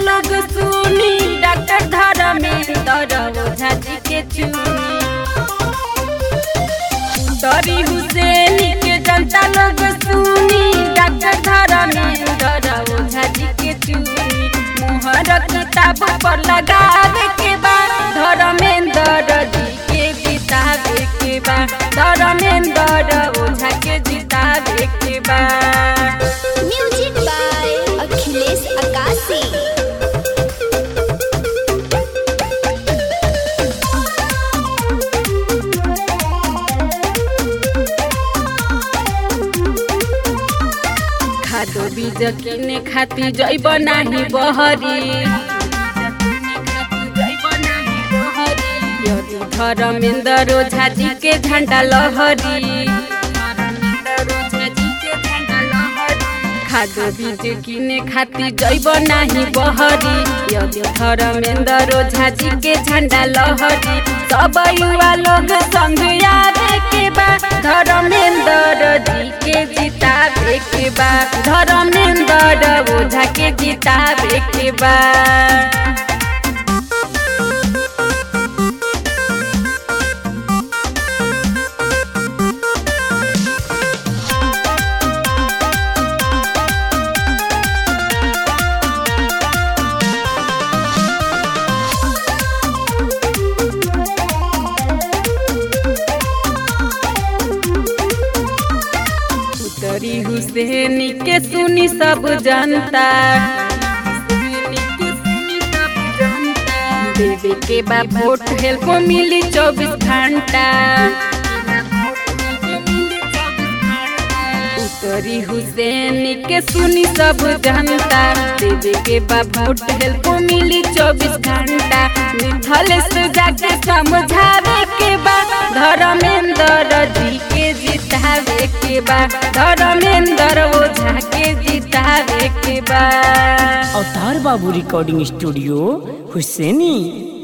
लोग सुनी डॉक्टर धर्मेंद्र ओझा जी के चुनी दरी हुसैन के जनता लोग सुनी डॉक्टर धर्मेंद्र ओझा जी के चुनी मोहर किताब पर लगावे के बाद धर्मेंद्र जी के जितावे के बाद धर्मेंद्र ओझा के जितावे के बाद म्यूजिक बाय अखिलेश अकाशी खादो बीज किने खाती जैब नाही बहरी यदि धर्मेंद्र ओझा जी के झंडा लहरी खादो बीज किने खाती जैब नाही बहरी यदि धर्मेंद्र ओझा जी के झंडा लहरी सब युवा लोग संग आवे के बा धर्मेंद्र जी के जितावे के बा धर्मेंद्र ओझा के जितावे के बा उतरी हुसैन के सुनी सब जनता देवे के बा वोट हेल्प मिली चौबीस घंटा उतरी हुसैन के सुनी सब जनता देवे के बा वोट हेल्प मिली चौबीस घंटा मिथल से जाके समझावे के बा धर्मेंद्र जी के जितावे के बा धर्मेंद्र ओझा के जितावे के बा अवतार बाबू रिकॉर्डिंग स्टूडियो हुसैनी